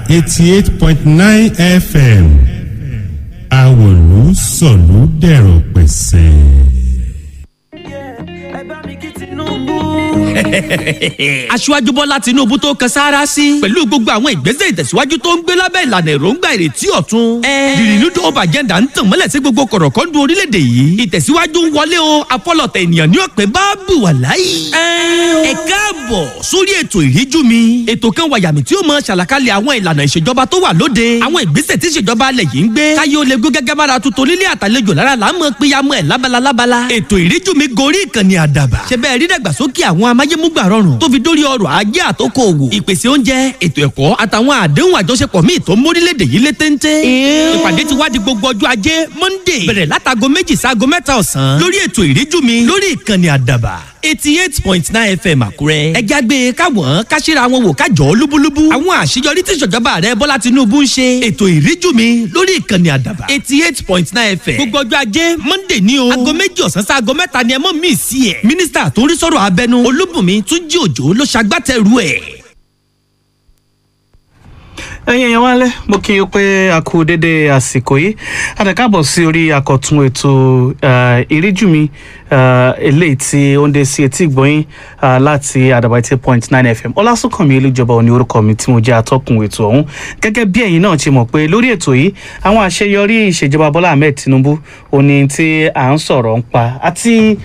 eighty eight point nine fm àwòlú sọ̀lú dẹ̀rọ̀ pẹ̀sẹ̀. ẹ bá mi kí tinubu. aṣíwájú bọ́lá tinubu tó kan sáárá sí pẹ̀lú gbogbo àwọn ìgbésẹ̀ ìtẹ̀síwájú tó ń gbé lábẹ́ ìlànà èròǹgbà ìrètí ọ̀tun. the renewed hope agenda ń tàn mọ́lẹ̀ sí gbogbo kọ̀rọ̀kọ́ndù orílẹ̀-èdè yìí ìtẹ̀síwájú ń wọlé o afọlọ̀tẹ̀ ènìyàn ní ọ̀pẹ bá bù wà láyé. ẹ káàbọ̀ sórí ètò ìríjú mi ètò kan wàyàmì tí ó mọ ṣàlàkalẹ̀ àwọn ìlànà ìṣèjọba tó wà lóde àwọn ìgbésẹ̀ tí ìṣèjọba alẹ̀ yìí ń gbé káyé ó lè gbé gẹ́gẹ́ bára tuntun nílé àtàlejò lára là ń mọ péyàmọ́ ẹ̀ lábala lábala ètò ìríjú mi gorí ìkànnì àdàbà ṣe bẹ́ẹ̀ rí dàgbàsókè àwọn amáyémúgbà rọrùn tó fi dórí ọrọ̀ ajé àtòkò òwò ìpèsè oúnjẹ ètò ẹ̀kọ́ àtàwọn àdéhùn àjọṣepọ̀ míì tó ń mórílẹ̀‐èdè yìí lé téńté. ìpàdé ti wá di gbogbo ọjọ́ ajé monday bẹ̀rẹ̀ látago méjì sáago mẹ́ta ọ̀sán lórí ètò ìríjú mi lórí ìkànnì àdàbà eighty eight point nine fm àkúrẹ́. ẹ jágbe káwọn káṣíra wọn wò kájọ lúbúlúbú. àwọn àṣeyọrí tí ìṣèjọba rẹ bọ́lá tinubu ń ṣe. ètò ìríjú mi lórí ìkànnì àdàbà eighty eight point nine fm. gbogbo ọjọ́ ajé monday ní o. aago méjì ọ̀sán sí aago mẹ́ta ni ẹ mọ̀ mí sí ẹ̀. mínísítà tó ń rí sọ̀rọ̀ abẹnú olúbùnmi túnjí òjò ló ṣagbátẹrù ẹ̀. ẹyin ẹ̀yàn wálé mo kí n pé a kú dédé àsìkò yìí àtẹ̀kábọ̀ sí orí àkọ́tún ètò ìríjú mi eléyìí tí ó ń dé sí etí ìgbọ́yìn láti àdàbà eighty point nine fm ọlásùnkànmí olùjọba òní orúkọ mi tí mo jẹ́ atọ́kùn ètò ọ̀hún gẹ́gẹ́ bí ẹ̀yin náà ti mọ̀ pé lórí ètò yìí àwọn àṣeyọrí ìṣèjọba bọ́lá ahmed tinubu òní tí à ń sọ̀rọ̀ ń pa àti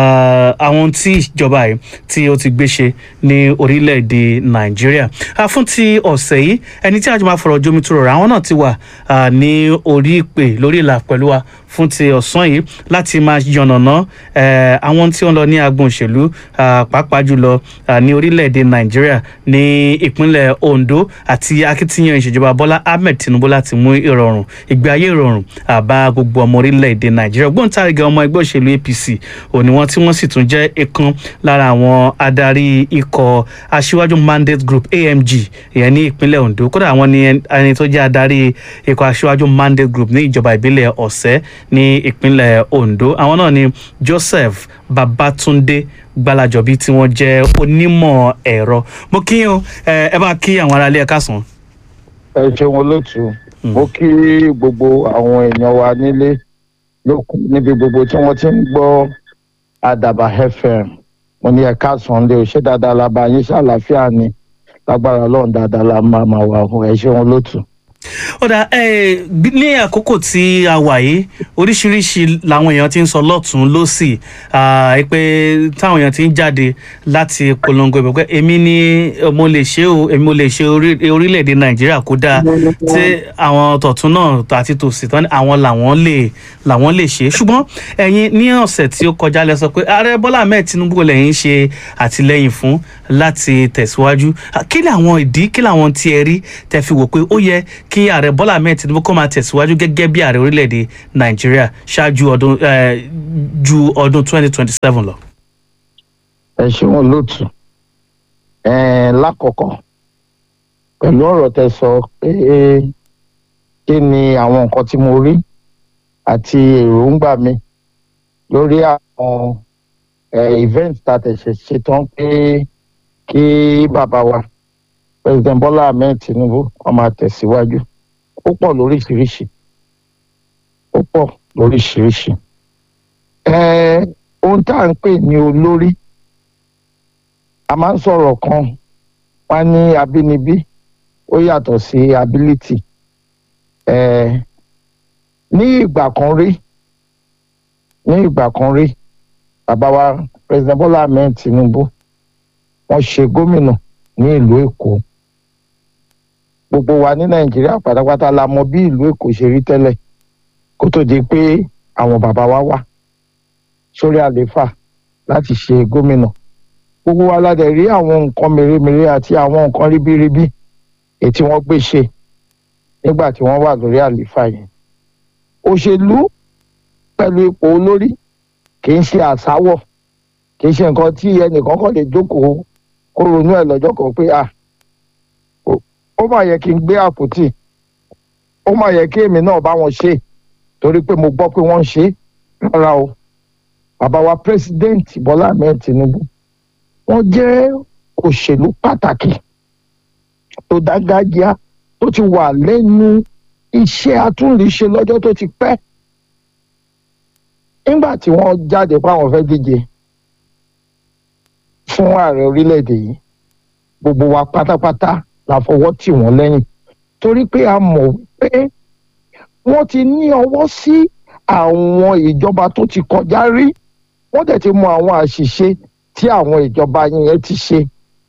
àwọn tí ìjọba yìí tí ó ti gbé ṣe ní orílẹ̀-èdè nàìjíríà fún ti ọ̀sẹ̀ yìí ẹni tí àjọ máa fọ̀rọ̀ jomi tó rọrọ̀ àwọn náà ti wà ní orí ìpè lórí ìlà pẹ̀lú wa fún ti ọ̀sán yìí láti máa yànnàná àwọn tí ó ń lọ ní agbọn òṣèlú pàápàá jùlọ ní orílẹ̀-èdè nàìjíríà ní ìpínlẹ̀ ondo àti akitiyan ìṣèjọba bọ́lá ahmed tinubu láti mú ìrọ̀rùn ìgbé ayé ìrọ̀rùn àbá gbogbo ọmọ orílẹ̀-èdè nàìjíríà gbóǹtarìgì ọmọ ẹgbẹ́ òṣèlú apc òní wọn tí wọ́n sì tún jẹ́ ìkan lára àwọn adarí ikọ̀ aṣíwájú mandate group amg ìyẹn ní ìpínlẹ̀ ondo kódà àwọn ni ẹni tó jẹ́ adarí ikọ̀ aṣíwájú mandate group ní ìjọba ìbílẹ̀ ọ̀sẹ́ ní ìpínlẹ̀ ondo àwọn náà ni joseph babatunde gbalajobi tí wọ́n jẹ́ onímọ̀ ẹ̀rọ mo kí o ẹ bá kí àwọn aráalé ẹ̀ka sàn. ẹ ṣeun olóòtú mo kí gbogbo àwọn èèyàn wa nílé lókun níbi gbogbo tí wọ́n ti ń gbọ́ àdàbà fm mo ní ẹ̀ka sàn lé o ṣé dáadáa la bá yín ṣàlàáfíà ni lágbára ọlọ́run dáadáa la máa máa wà fún ẹ ṣeun olóòtú ó dà ẹ ní àkókò tí a wà yìí oríṣiríṣi làwọn èèyàn ti ń sọ lọ́tún lọ́sì pé táwọn èèyàn ti ń jáde láti polongo ìbò pé èmi ni mo lè ṣe o èmi mo lè ṣe orílẹ̀-èdè nàìjíríà kó dáa tí àwọn tọ̀tún náà àti tòsí tán àwọn làwọn lè làwọn lè ṣe ṣùgbọ́n ẹ̀yin ní ọ̀sẹ̀ tí ó kọjá lẹ sọ pé ààrẹ bọ́lá ahmed tinubu lẹ́yìn ṣe àtìlẹ́yìn fún láti tẹ̀síwájú kí làwọn ìdí kí làwọn tí ẹ rí tẹ fi wò pé ó yẹ kí ààrẹ bọ́lá ahmed tinubu kó máa tẹ̀síwájú gẹ́gẹ́ bí ààrẹ orílẹ̀-èdè nàìjíríà ṣáájú ọdún ju ọdún twenty twenty seven lọ. ẹ ṣeun olóòtú lákọ̀ọ́kọ́ pẹ̀lú ọ̀rọ̀ tẹ sọ pé kí ni àwọn nǹkan tí mo rí àti èròǹgbà mi lórí àwọn event tá a tẹ̀sẹ̀ ṣetán pé kí bàbá wa president bola ahmed tinubu wọn máa tẹ̀síwájú ó pọ̀ lóríṣiríṣi ó pọ̀ lóríṣiríṣi ohun tá à ń pè ní olórí a máa ń sọ̀rọ̀ kan wá ní abínibí ó yàtọ̀ sí ability ní ìgbà kan rí ní ìgbà kan rí bàbá wa president bola ahmed tinubu wọ́n ṣe gómìnà ní ìlú èkó gbogbo wa ní nàìjíríà pátápátá la mọ bí ìlú èkó ṣe rí tẹ́lẹ̀ kó tó di pé àwọn bàbá wa wà sórí àlééfà láti ṣe gómìnà gbogbo wa la dẹ̀ rí àwọn nǹkan mèremère àti àwọn nǹkan ribiribi èyí tí wọ́n gbé ṣe nígbà tí wọ́n wà lórí àlééfà yẹn òṣèlú pẹ̀lú ipò olórí kì í ṣe àsáwọ̀ kì í ṣe nǹkan tí ẹnìkan kàn lè jókòó kó ronú ẹ̀ lọ́jọ́ kan pé ah ó mà yẹ kí n gbé àpótí ó mà yẹ kí èmi náà bá wọn ṣe torí pé mo gbọ́ pé wọ́n ń ṣe rárá o bàbá wa president Bọ́lá Ahmed Tinubu wọ́n jẹ́ òṣèlú pàtàkì tó dágájíá tó ti wà lẹ́nu iṣẹ́ atúnlẹ̀ṣe lọ́jọ́ tó ti pẹ́ nígbà tí wọ́n jáde páwọn fẹ́ díje fún ààrẹ orílẹ̀-èdè yìí gbogbo wa pátápátá la fọwọ́ tì wọ́n lẹ́yìn torí pé a mọ̀ pé wọ́n ti ní ọwọ́ sí àwọn ìjọba tó ti kọjá rí wọ́n dẹ̀ ti mọ àwọn àṣìṣe tí àwọn ìjọba yẹn ti ṣe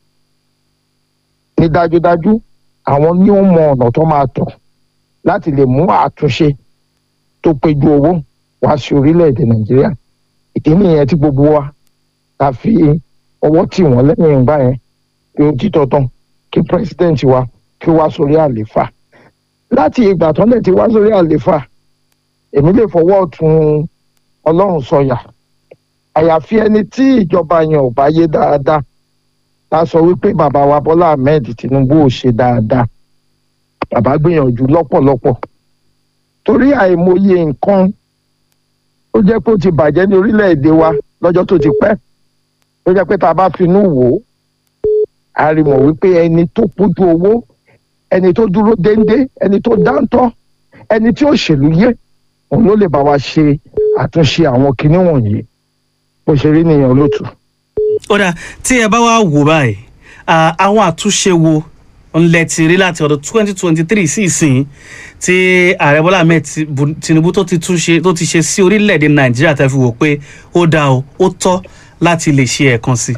ní dájúdájú àwọn ní ó mọ ọ̀nà tó máa tọ̀ láti lè mú àtúnṣe tó péjú owó wá sí orílẹ̀-èdè nàìjíríà ìdí nìyẹn tí gbogbo wa ta fi ọwọ́ tì wọ́n lẹ́yìn ìgbà yẹn pé ó títọ́ tán kí pírẹsidẹ́ǹtì wa kí ó wá sórí àlééfà láti ìgbà tó lè ti wá sórí àlééfà èmi lè fọwọ́ ọ̀tún ọlọ́run sọyà àyàfi ẹni tí ìjọba yẹn ò bá yé dáadáa ta sọ wípé bàbá wa bọ́lá ahmed tinubu ò ṣe dáadáa bàbá gbìyànjú lọ́pọ̀lọpọ̀ torí àìmọye nǹkan ó jẹ́ pé ó ti bàjẹ́ ní orílẹ̀-èdè wa lọ́jọ́ tó ti pẹ́ ó jẹ́ pé tá a bá finú wò ó a rí mọ̀ wípé ẹni tó pójú owó ẹni tó dúró déńdé ẹni tó dáńtọ́ ẹni tí ó ṣèlú yé òun ló lè bá wa ṣe àtúnṣe àwọn kinní wọ̀nyí bó ṣe rí nìyẹn olótù. ó dà tí ẹ bá wá wò báyìí à, àwọn àtúnṣe wo ńlẹ ti rí láti ọdún twenty twenty three sí ìsìn tí ààrẹ bọ́lá ahmed Ti- Bu- tinubu tó ti túnṣe tó ti ṣe sí orílẹ̀-èdè nàìjíríà tẹ́ fi wò pé ó dáa o ó tọ́ láti lè ṣe ẹ̀kan sí.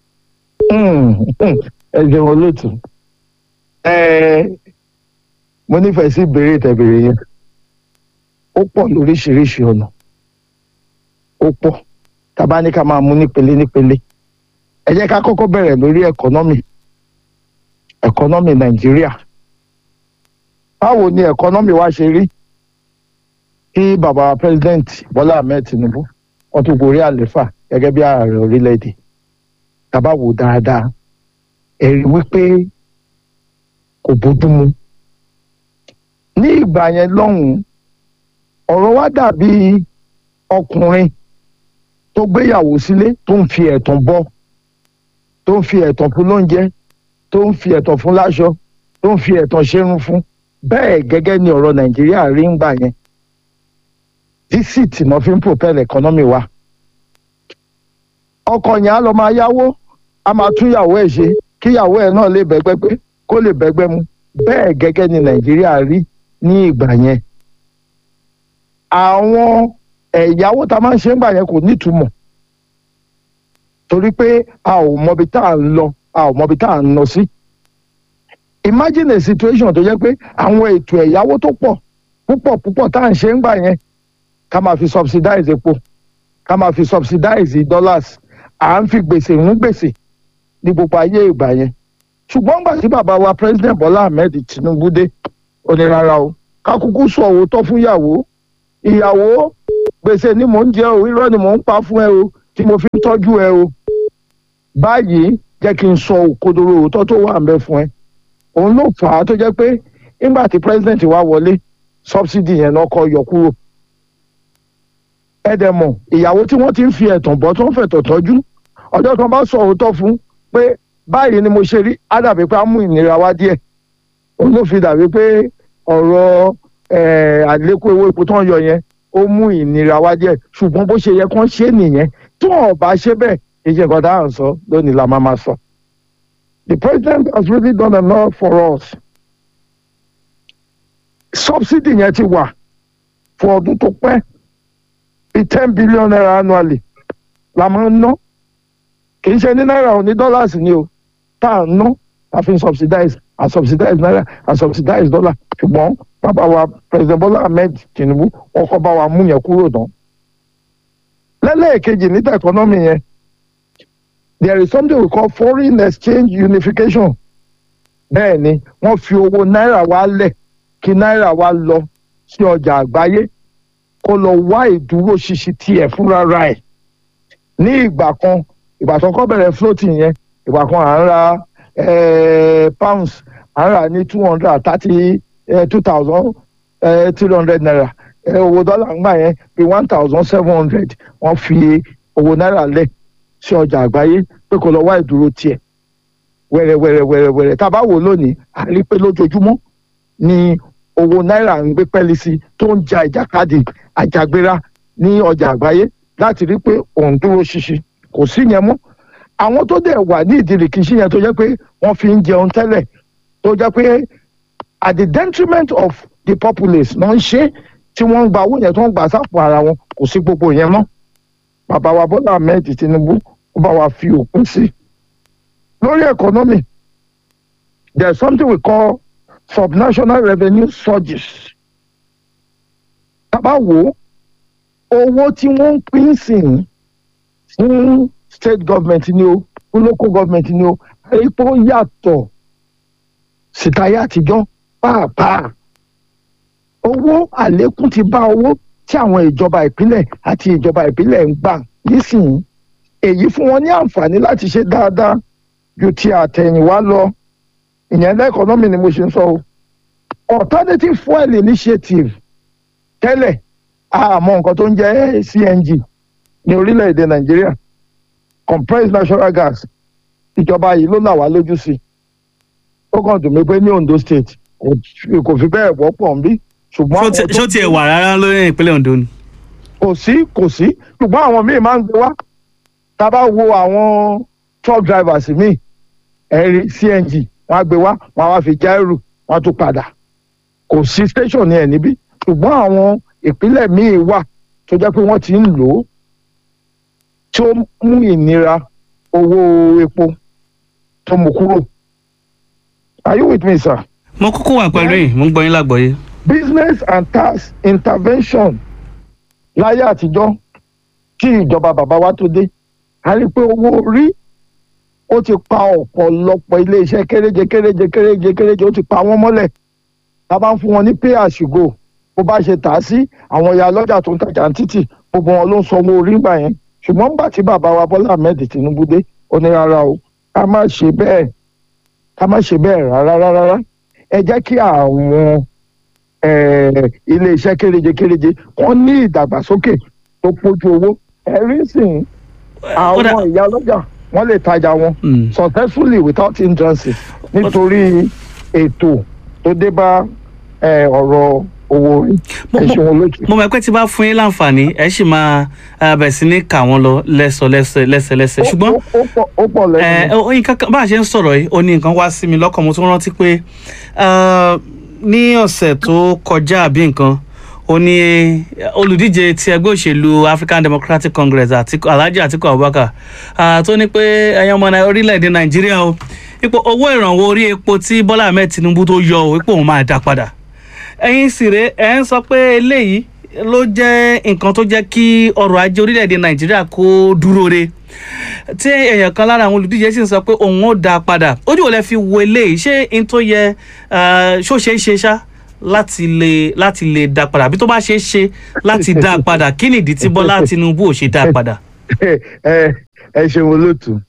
ẹ jẹun olótù ẹ mo nífẹ̀ẹ́ sí ìbéèrè tẹ̀bẹ̀rẹ̀ yẹn ó pọ̀ lóríṣiríṣi ọ̀nà ó pọ̀ tàbá ní ká máa mú nípele nípele ẹ jẹ́ ká kọ́kọ́ bẹ̀rẹ̀ lórí ẹ̀kọ́nọ́mì ẹ̀kọ́nọ́mì nàìjíríà báwo ni ẹ̀kọ́nọ́mì wa ṣe rí kí bàbá president bọ́lá ahmed tinubu wọ́n tún gorí àlééfà gẹ́gẹ́ bí ààrẹ orílẹ̀-èdè tàbá wò dáadáa ẹ̀rí wípé kò bójúmu ní ìgbà yẹn lọ́hùn-ún ọ̀rọ̀ wa dàbí ọkùnrin tó gbéyàwó sílé tó ń fi ẹ̀tàn bọ́ tó ń fi ẹ̀tàn fún lóúnjẹ tó ń fi ẹ̀tàn fún láṣọ tó ń fi ẹ̀tàn ṣerun fún bẹ́ẹ̀ gẹ́gẹ́ ni ọ̀rọ̀ nàìjíríà rí ń gbà yẹn dísìtì náà fi ń propel economy wa ọkọ yẹn á lọ máa yáwó a máa tún yàwó ẹ̀ ṣe kí yàwó ẹ̀ náà lè bẹ́gbẹ́ pé kó lè bẹ́gbẹ́ mu bẹ́ẹ̀ gẹ́gẹ́ ni nàìjíríà rí ní ìgbà yẹn àwọn ẹ̀yáwó tá a máa ń ṣe ń gbà yẹn kò nítumọ̀ torí pé a ò mọbi tá à ń lọ a ò mọbi tá à ń lọ sí imagine a situation tó jẹ́ pé àwọn ètò ẹ̀yáwó tó pọ̀ púpọ̀ púpọ̀ tá à ń ṣe ń gbà yẹn ká máa fi subsidize epo ká máa fi subsidize dollars à ń fi gbèsè ń gbèsè ní gbogbo ayé ìgbà yẹn ṣùgbọ́n gbà tí bàbá wa president Bọ́lá Ahmed Tinubu dé ó ní rárá o ká kúkú sọ òótọ́ fún ìyàwó ìyàwó gbèsè ni mò ń jẹ o irọ́ ni mò ń pa fún ẹ o tí mo fi ń tọ́jú ẹ o báyìí jẹ́ kí n sọ òkodoro òótọ́ tó wà ń bẹ fún ẹ òun ló fà á tó jẹ́ pé nígbà tí president wa wọlé subsidy yẹn náà kọ́ yọ kúrò ẹ̀dẹ̀mọ̀ ìyàwó tí wọ́n ti ń fi ẹ̀tàn bọ́ tó ń fẹ̀tọ̀ tọ́jú ọjọ́ kan bá sọ òótọ́ fún pé báyìí ni mo ṣe rí á dàbí pé á mú ìnira wá díẹ̀ òun ló fi dàbí pé ọ̀rọ̀ eh, àlékún owó epo tó ń yọ yẹn ó mú ìnira wá díẹ̀ ṣùgbọ́n bó ṣe yẹ kán ṣe nìyẹn tí wọn ò bá ṣe bẹ́ẹ̀ ìṣe nǹkan tá à ń sọ lónìí la máa máa sọ. The president has really done a lot for us. subsidy yẹn ti wà fún ọdún tó pẹ́ bíi ten billion naira annually la máa ń ná kì í ṣe ní náírà ò ní dollars ni o tá à ń ná a fi ń subsidize a subsidize naira a subsidize dollar ṣùgbọ́n bàbá wa president Bola Ahmed Tinubu wọn kọ́ bá wa mú yẹn kúrò náà lẹ́lẹ́ẹ̀kejì níta economy yẹn there is something we call foreign exchange unification bẹ́ẹ̀ ni wọ́n fi owó náírà wa lẹ̀ kí náírà wa lọ sí ọjà àgbáyé kó lọ wá ìdúró ṣinṣin tiẹ̀ fúnra ra ẹ̀ ní ìgbà kan ìgbà tó kọ́ bẹ̀rẹ̀ floating yẹn ìgbà kan à ń ra eh, pounds à ń rà ní two hundred and thirty two thousand three hundred naira eh, owó dọ́là ń gbà yẹn bí one thousand seven hundred wọ́n fi owó náírà lẹ̀ sí ọjà àgbáyé pé kó lọ wá ìdúró tiẹ̀ wẹ̀rẹ̀ wẹ̀rẹ̀ wẹ̀rẹ̀ wẹ̀rẹ̀ tá a bá wò lónìí a rí pé lójoojúmọ́ ni owó náírà ń gbé pẹ́ẹ́lí sí tó ń ja ìjàkadì àjàgbéra ní ọjà àgbáyé láti rí pé òun dúró ṣinṣin kò sí yẹn mọ́ àwọn tó dẹ̀ wà ní ìdírìkìṣí yẹn tó jẹ́ pé wọ́n fi ń jẹun tẹ́lẹ̀ tó jẹ́ pé at the detriment of the populace náà ń ṣe tí wọ́n ń gba owó yẹn tó ń gbà sápò ara wọn kò sí gbogbo yẹn mọ́ bàbá wa Bọ́lá Ahmed Tinubu ó bá wa fi òpin sí lórí economy there is something we call subnational revenue surges tábà wò ó owó tí wọ́n ń pín sí i fún state government ni o fún local government ni o epo yàtọ̀ sìtáyé àtijọ́ pàápàá owó àlékún ti bá owó tí àwọn ìjọba ìpínlẹ̀ àti ìjọba ìbílẹ̀ ń gbà nísìnyí èyí fún wọn ní àǹfààní láti ṣe dáadáa ju ti àtẹ̀yìnwá lọ ìyẹn lẹ́kọ̀ọ́nọ́mì ni mo ṣe ń sọ o alternative fuel initiative tẹ́lẹ̀ àmọ́ nǹkan tó ń jẹ́ CNG ní orílẹ̀-èdè Nàìjíríà compressed natural gas ìjọba yìí ló là wá lójú sí i ó kàn dùn mí pé ní Ondo state kò fi- kò fi bẹ́ẹ̀ wọ́pọ̀ ń bí ṣùgbọ́n àwọn tó- ṣó tiẹ̀ wà rárá lórí ìpínlẹ̀ Ondo ni. kò sí kò sí ṣùgbọ́n àwọn míì máa ń gbé wá tá a bá wo àwọn truck drivers míì ẹ̀rí CNG wọ́n á gbé wá wọ́n á wá fi já ẹrù wọ́n á tún padà kò sí station ní ẹ̀ níbí ṣùgbọ́n àwọn ìpínlẹ̀ míì wà tó jẹ́ pé wọ́n ti ń lò ó tí ó mú ìnira owó epo tó mú kúrò are you with me sir? mo kúkú wà pẹ̀lú yìí mo ń gbọ́ yín lágbọ̀ọ́yé. business and tax intervention láyé àtijọ́ tí ìjọba bàbá wa tó dé a rí i pé owó orí ó ti pa ọ̀pọ̀lọpọ̀ iléeṣẹ́ kéréje kéréje kéréje kéréje ó ti pa wọ́n mọ́lẹ̀ tá a bá ń fún wọn ní pay as you go bó bá ṣe tà á sí àwọn ìyá ọlọ́jà tó ń tajà ní títì gbogbo wọn ló ń sanwó orí gbà yẹn ṣùgbọ́n nígbà tí bàbá wa Bọ́lá Ahmed Tinubu dé ó ní rárá o ká má ṣe bẹ́ẹ̀ ká má ṣe bẹ́ẹ̀ rárá rárá rárá ẹ jẹ́ kí àwọn eh, iléeṣẹ́ kéréje kéréje wọ́n ní ìdàgbàsókè tó pójú owó ẹ̀rí sìn Kódà- àwọn ìyá ọlọ́jà wọ́n lè tajà wọn Mm. successfully without hindrances nítorí ètò tó dé bá eh, ọ̀rọ̀ owó orí Mo- ẹ mo- ṣeun olóòtú. mo mọ̀ pé tí bá fún yín láǹfààní ẹ sì máa eh, bẹ̀rẹ̀ sí ní kà wọ́n lọ lẹ́sọ lẹ́sẹ lẹ́sẹ lẹ́sẹ ṣùgbọ́n Ó- ó- ó pọ̀- ó pọ̀ ẹ lẹ́nu. ó nǹkan kan bá a ṣe ń sọ̀rọ̀ yìí ó ní nǹkan wá sí mi lọ́kàn mo tún rántí pé eh, ní ọ̀sẹ̀ tó kọjá àbí nǹkan ó ní eh, olùdíje ti ẹgbẹ́ òṣèlú African Democratic Congress Atiku- Alhaji Atiku Abubakar ah, tó ní pé ẹ̀yin ọmọ Nai- orílẹ̀-èdè Nàìjíríà o ipò owó ìrànwọ́ orí epo tí Bọ́lá Ahmed Tinubu tó yọ o ipò òun máa dá padà ẹ̀yin sì rèé ẹ̀ ń sọ pé eléyìí ló jẹ́ nǹkan tó jẹ́ kí ọrọ̀ ajé orílẹ̀-èdè nàìjíríà kó dúró re tí èèyàn kan lára àwọn olùdíje sì ń sọ pé òun ó dá a padà ojú ò lè fi wo eléyìí ṣé n tó yẹ eh, ṣó ṣeé ṣe ṣá láti lè láti lè dá a padà àbí tó bá ṣeé ṣe láti dá a padà kí nìdí tí bọ́lá tinubu ò ṣe dá a padà. ẹ ẹ ṣeun olóòtú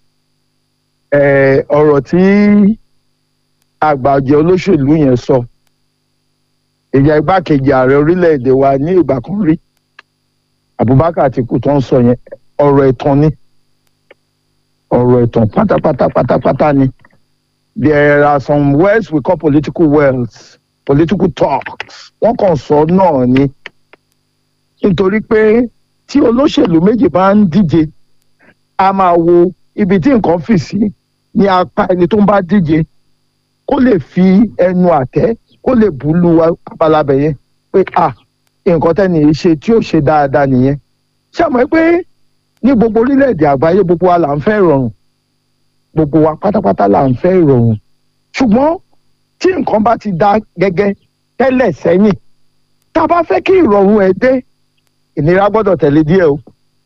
ẹ ọ̀rọ̀ tí àgbàjẹ olóṣèlú yẹn sọ ìyá igbákejì ààrẹ orílẹ̀-èdè wa ní ìgbà kan rí Abubakar Atiku tó ń sọ yẹn ọ̀rọ̀ ẹ̀tàn ni ọ̀rọ̀ ẹ̀tàn pátápátá pátápátá ni there are some words we call political words political talks wọ́n kàn sọ náà ni nítorí pé tí olóṣèlú méjì bá ń díje a máa wo ibi tí nǹkan fì sí ní apá ẹni tó ń bá díje kó lè fi ẹnu àtẹ́ kó lè bú lu abalabẹ yẹn pé à nǹkan tẹ́ni yìí ṣe tí ó ṣe dáadáa nìyẹn ṣé àmọ́ pé ní gbogbo orílẹ̀-èdè àgbáyé gbogbo wa là ń fẹ́ ìrọ̀rùn gbogbo wa pátápátá là ń fẹ́ ìrọ̀rùn ṣùgbọ́n tí nǹkan bá ti dá gẹ́gẹ́ tẹ́lẹ̀ sẹ́yìn tá a bá fẹ́ kí ìrọ̀rùn ẹ̀ dé ìnira gbọ́dọ̀ tẹ̀lé díẹ̀ o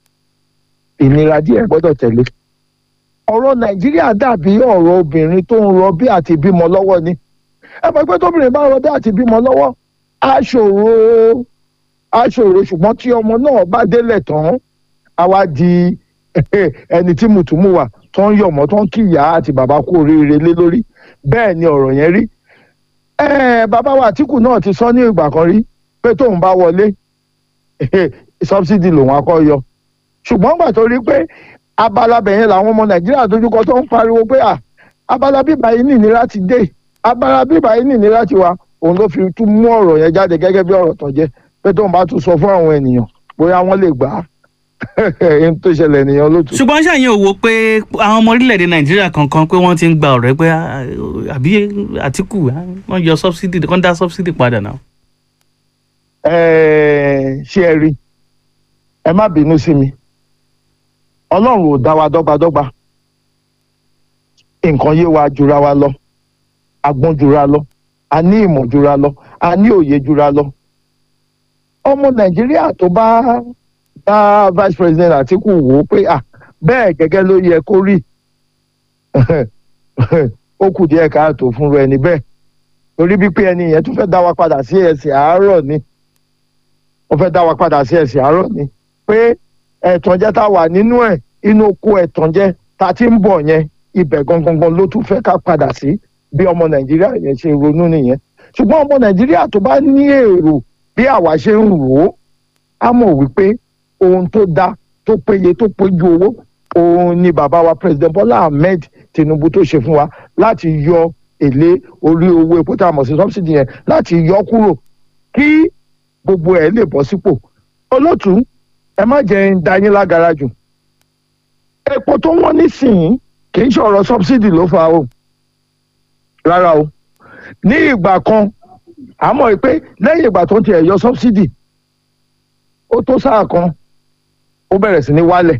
ìnira díẹ̀ gbọ́dọ̀ tẹ̀lé ọ̀rọ̀ nàìjíríà dàbí ọ̀rọ̀ obìnrin tó ń rọbí àti bímọ lọ́wọ́ ni ẹ mọ̀ pé tóbìnrin bá rọbí àti bímọ lọ́wọ́ á ṣòro á ṣòro ṣùgbọ́n tí ọmọ náà bá délẹ̀ tán á wá di ẹni tí mùtúmù wà tó ń yọ̀mọ́ tó ń kíyà àti bàbá kú oríire lé lórí bẹ́ẹ̀ ni ọ̀rọ̀ yẹn rí ẹ bàbá wa àtìkù náà ti sọ ní ìgbà kan rí pé tóun bá wọlé subsidy lòun akọ yọ ṣùgbọ́n gbà tó rí pé abala bẹ̀yẹn làwọn ọmọ nàìjíríà dojúkọ tó ń pariwo pé à abala bíbá yìí ní ìnira ti dé abala bíbá yìí ní ìnira ti wà òun ló fi tún mú ọ̀rọ̀ yẹn jáde gẹ́gẹ́ bí ọ̀rọ̀ tó jẹ́ pé tóun bá tún sọ fún àwọn ènìyàn bóyá wọ́n lè gbà á ẹni tó ṣẹlẹ̀ ènìyàn ló tún. ṣùgbọ́n ṣàyẹn ò wo pé àwọn ọmọ orílẹ̀-èdè nàìjíríà kankan pé wọ́n ti ń gba ọ̀rẹ́ pé ah, àbí àtìkù ah, wọ́n yọ subsidy wọ́n dá subsidy padà náà. Ẹ, ṣé ẹ rí ẹ má bínú sí mi ọlọ́run ò dá wa dọ́gbadọ́gba nǹkan yé wa jura wa lọ agbọ́n jura lọ a ní ìmọ̀ jura lọ a ní òye jura lọ ọmọ nàìjíríà tó bá bá vice president àtìkù wò ó pé à bẹ́ẹ̀ gẹ́gẹ́ ló yẹ kó rí ó kù díẹ̀ káàtó fúnra ẹni bẹ́ẹ̀ torí bí pé ẹni yẹn tún fẹ́ dá wa padà sí ẹsẹ̀ àárọ̀ ni wọ́n fẹ́ dá wa padà sí ẹsẹ̀ àárọ̀ ni pé ẹ̀tànjẹ́ tá a wà nínú ẹ̀ inú oko ẹ̀tànjẹ́ tá a ti ń bọ̀ yẹn ibẹ̀ gangan ló tún fẹ́ ká padà sí bí ọmọ nàìjíríà yẹn ṣe ronú nìyẹn ṣùgbọ́n ọmọ nàìjíríà tó bá ní èrò bí àwa ṣe ń rò ó á mọ̀ wípé ohun tó dá tó péye tó péjú owó òun ni bàbá wa president bola ahmed tinubu tó ṣe fún wa láti yọ èlé orí owó epo tá a mọ̀ sí subsidy yẹn láti yọ kúrò kí gbogbo ẹ̀ lè bọ́ sípò olótú ẹ má jẹ́ ń da yín lágara jù epo tó wọ́n nísìnyí kì í ṣọ̀rọ̀ subsidy ló fa o rárá o ní ìgbà kan àmọ́ pé lẹ́yìn ìgbà tó ń tiẹ̀ yọ subsidy ó tó sáà kan ó bẹ̀rẹ̀ sí ní wálẹ̀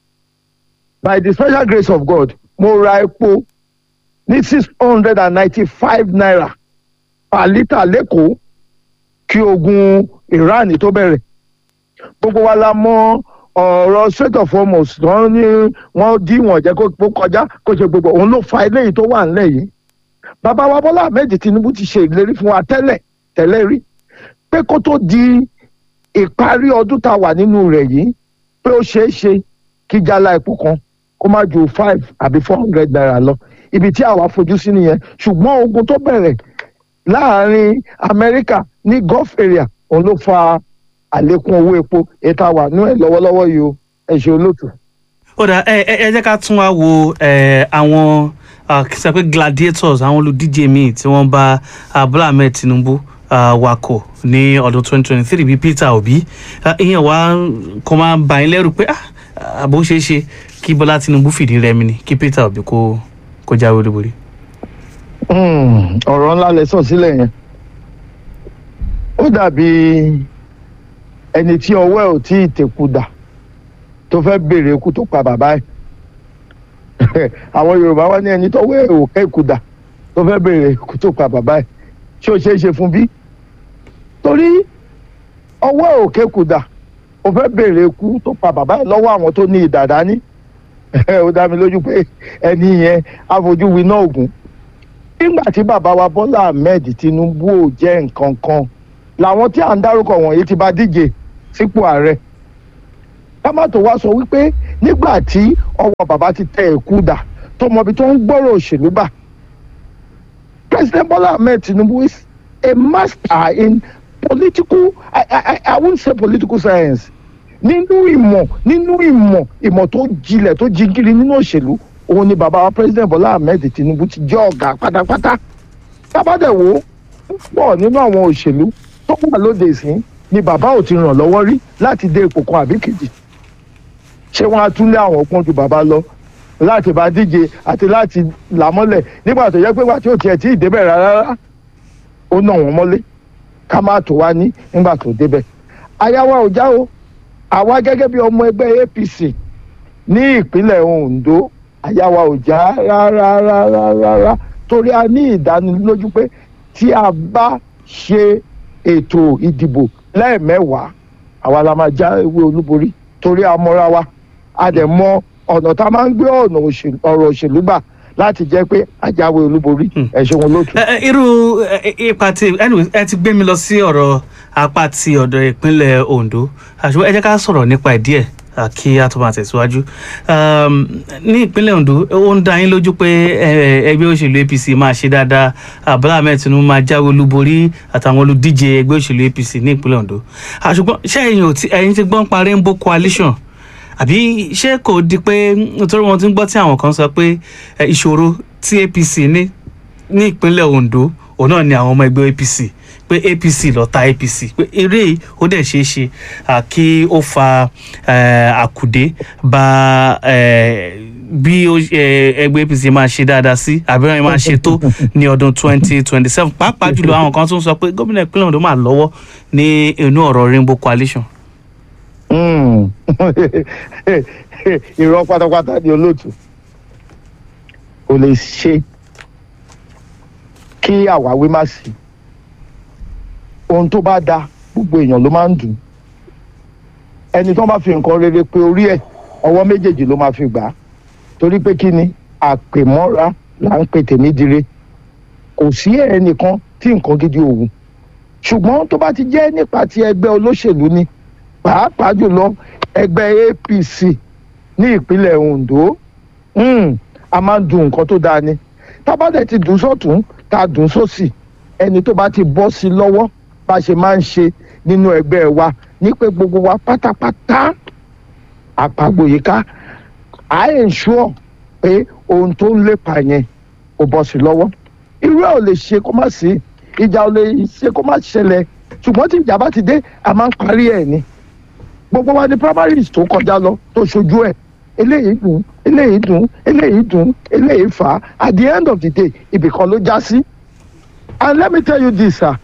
by the special grace of God mo ra epo ní six hundred and ninety-five naira per litre lẹ́kọ̀ọ́ kí ogun Iran tó bẹ̀rẹ̀ gbogbo wa la mọ̀ ọ̀rọ̀ Strait of Hormuz wọ́n ní wọ́n dí wọ́n jẹ́ kó kọjá kó ṣe gbogbo òun ló fa eléyìí tó wà nílẹ̀ yìí bàbá wa Bọ́lá Ahmed Tinubu ti ṣe ìlérí fún wa tẹ́lẹ̀ tẹ́lẹ̀ rí pé kó tó di ìparí ọdún tá a wà nínú rẹ̀ yìí pé ó ṣeé ṣe kí jálá epo kan kó má ju five àbí four hundred naira lọ ibi tí àwa fojú sí nìyẹn ṣùgbọ́n ogun tó bẹ̀rẹ̀ láàrin Amẹ́ríkà ní Gulf area òun ló fa àlékún owó epo ètò àwà nú ẹ̀ lọ́wọ́lọ́wọ́ yìí o ẹ ṣe olóòtú. ó dà ẹ ẹ ẹ jẹ́ ká tún wá wo ẹ àwọn ah, kí sọ pé gladiators àwọn olùdíje míì tí wọ́n bá ah, Bọ́lá Ahmed Tinubu ah, wakọ̀ ní ọdún 2023 bíi Peter Obi Ah, ìyẹn wá kó máa bà yín lẹ́rù pé ah, àbó ṣeé ṣe kí Bọ́lá Tinubu fìdí rẹmi ni kí Peter Obi kó kó jáwé olúborí. Hmm, ọ̀rọ̀ ńlá lẹ sọ sílẹ̀ yẹn ó dàbí ẹni tí ọwọ́ ẹ̀ ò tí ì tẹ̀kù dà tó fẹ́ béèrè ikú tó pa bàbá ẹ̀ àwọn Yorùbá wá ní ẹni tọ́wọ́ ẹ̀ ò kẹ́kù dà tó fẹ́ béèrè ikú tó pa bàbá ẹ̀ ṣé ó ṣeé ṣe fún bí torí ọwọ́ ẹ̀ ò kẹ́kù dà ó fẹ́ béèrè ikú tó pa bàbá ẹ̀ lọ́wọ́ àwọn tó ní ìdàdá ní ó dá mi lójú pé ẹni yẹn àfojú winá ògùn nígbà tí bàbá wa Bọ́lá Ahmed Tinubu ò jẹ́ nǹkan kan làwọn tí à ń dárúkọ wọ̀nyí ti bá díje sípò ààrẹ ká má tó wá sọ wípé nígbà tí ọwọ́ bàbá ti tẹ ẹ̀kú dà tó mọbi tó ń gbọ́rọ̀ òṣèlú bà President Bola Ahmed Tinubu is a master in political I, I, I won't say political science nínú ìmọ̀ nínú ìmọ̀ ìmọ̀ tó jinlẹ̀ tó jingiri nínú òṣèlú òun ni bàbá wa President Bola Ahmed Tinubu ti jẹ́ ọ̀gá pátápátá tábàdẹ̀wò pọ̀ nínú àwọn òṣèlú tó wà lóde ìsín ni bàbá ò ti ràn lọ́wọ́ rí láti dé ipò kan àbí kejì ṣé wọ́n á tún lé àwọn pọ́n ju bàbá lọ láti bá díje àti láti là mọ́lẹ̀ nígbà tó yẹ pé wà tí ò tiẹ̀ tí ì débẹ̀ rárá ó nà wọ́n mọ́lé ká má tó wá ní nígbà tó débẹ̀ ayáwá ò já o àwa gẹ́gẹ́ bí ọmọ ẹgbẹ́ APC ní ìpínlẹ̀ Ondo ayáwá ò já rárá rárá rárá torí a ní ìdánilójú pé tí a bá ṣe ètò ìdìbò lẹ́ẹ̀mẹ́wàá àwa la máa já ewé olúborí torí a mọ́ra wa a dẹ̀ mọ ọ̀nà tá a máa ń gbé ọ̀nà òṣèlú- ọ̀rọ̀ òṣèlú gbà láti jẹ́ pé a jáwé olúborí ẹ̀ ṣe wọn lótú. ẹ ẹ, irú ẹ, ẹ, ipa tí anyway ẹ ti gbé mi lọ sí ọ̀rọ̀ apá ti ọ̀dọ̀ ìpínlẹ̀ Ondo àṣùwọ̀n ẹ jẹ́ ká sọ̀rọ̀ nípa ẹ̀ díẹ̀ à, kí a tó máa tẹ̀síwájú Um, ní ìpínlẹ̀ Ondo ó ń dá yín lójú pé ẹ, ẹgbẹ́ òṣèlú APC máa ṣe dáadáa Ah, Bọ́lá Ahmed Tinubu máa jáwé olúborí àtàwọn olùdíje ẹgbẹ́ òṣèlú APC ní ìpínlẹ̀ Ondo àṣùgbọ́n ṣé ẹ̀yin ò ti ẹ̀yin ti gbọ́n pa Rainbow Coalition àbí ṣé kò di pé nítorí wọn ti ń gbọ́ tí àwọn kan sọ pé ẹ, ìṣòro tí APC ní ní ìpínlẹ̀ Ondo òun náà ni àwọn ọmọ ẹgbẹ́ apc pé apc lọ ta apc pé eré yìí ó dẹ̀ ṣeé ṣe à, kí ó fa eh, àkùdé bá eh, bí ó- eh, ẹgbẹ́ apc máa ṣe dáadáa sí àbí wọn máa ṣe tó ní ọdún twenty twenty seven pàápàá jùlọ àwọn kan tún sọ pé gómìnà ìpínlẹ̀ ondo máa lọ́wọ́ ní inú ọ̀rọ̀ rainbow coalition. Mm. irọ́ pátápátá ni olóòtú kò lè ṣe kí àwáwí má sí ohun tó bá da gbogbo èèyàn ló máa ń dùn ẹni tó bá fi nǹkan rere pé orí ẹ̀ ọwọ́ méjèèjì ló máa fi gbà á torí pé kí ni àpèmọ́ra là ń pè tèmi dire kò sí ẹnìkan tí nǹkan gidi òun ṣùgbọ́n tó bá ti jẹ́ nípa ti ẹgbẹ́ olóṣèlú ni pàápàá jùlọ ẹgbẹ́ apc ní ìpínlẹ̀ ondo mm, a máa ń dun nǹkan tó dáa ni tábàdẹ̀ ti dùn sọ́tún tá a dùn sósì ẹni tó bá ti bọ́ sí lọ́wọ́ bá a ṣe máa ń ṣe nínú ẹgbẹ́ wa ní pé gbogbo wa pátápátá àpagboyíká à ń ensure pé ohun tó ń lépa yẹn kò bọ́ sí lọ́wọ́ irú ẹ̀ ò lè ṣe kó má sí ìjà ò lè ṣe kó má ṣẹlẹ̀ ṣùgbọ́n tí ìjà bá ti dé a máa ń parí ẹ̀ ni gbogbo wa ní primaries tó kọjá lọ tó ṣojú ẹ̀ eléyìí dùn eléyìí dùn eléyìí dùn eléyìí fà á at the end of the day ibì kan ló já sí and let me tell you this sir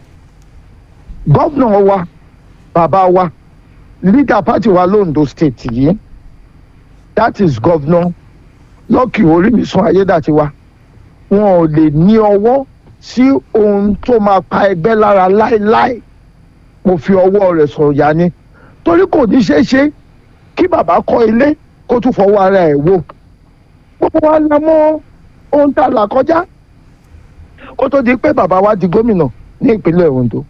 gọ́vnà wa bàbá wa leader party wa londo state yìí that is gọ́vnà lọ́kì orímìsún ayédàtiwa wọn ò lè ní ọwọ́ sí ohun tó máa pa ẹgbẹ́ lára láéláé mo fi ọwọ́ rẹ̀ sọ̀rọ̀ yá ni torí kò ní ṣeé ṣe kí bàbá kọ́ ilé kó tún fọwọ́ ara ẹ̀ wò gbogbo wa la mọ ohun tá a là kọjá kó tó di pé bàbá wa di gómìnà ní ìpínlẹ̀ ondo